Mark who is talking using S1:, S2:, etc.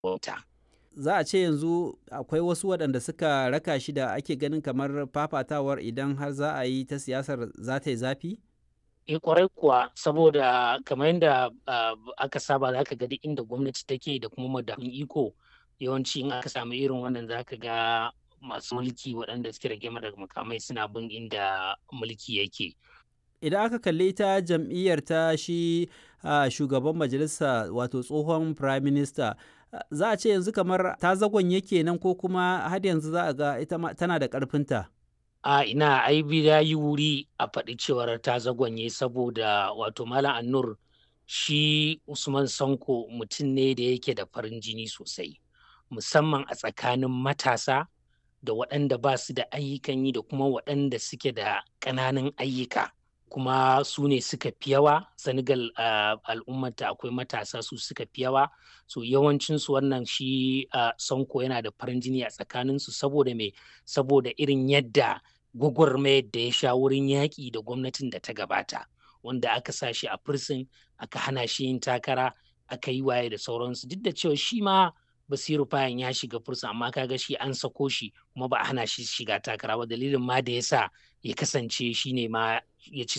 S1: wauta.
S2: Za a ce yanzu akwai wasu waɗanda suka raka shi da ake ganin kamar fafatawar idan har za a yi ta siyasar za ta yi zafi?
S1: Eh kwarai kuwa saboda kamar yadda aka saba za ka ga duk inda gwamnati take da kuma madafun iko yawanci in aka samu irin wannan za ka ga masu mulki waɗanda suke rage daga makamai suna bin inda mulki yake.
S2: Idan aka kalli ta jam'iyyar ta shi shugaban majalisa wato tsohon prime minister za a ce yanzu kamar ta zagon yake nan ko kuma har yanzu za a ga ita tana da ƙarfinta.
S1: A ina ai ya yi wuri a faɗi cewar ta zagonye saboda wato Malam Annur shi Usman Sanko mutum ne da yake da farin jini sosai musamman a tsakanin matasa da waɗanda ba su da ayyukan yi da kuma waɗanda suke da ƙananan ayyuka. kuma su ne suka fi yawa senegal uh, al'ummata akwai matasa su suka fi yawa so yawancinsu wannan shi uh, sonko yana da farin jini a tsakaninsu saboda me saboda irin yadda gwagwarmayar da ya sha wurin yaƙi da gwamnatin da ta gabata wanda aka sa shi a firsin aka hana shi yin takara aka yi waye da sauransu duk da cewa shi ma basiru fayan ya shiga fursa amma kaga shi an sako shi kuma ba a hana shi shiga takara ba dalilin ma da ya sa ya kasance shi ne ma ya ci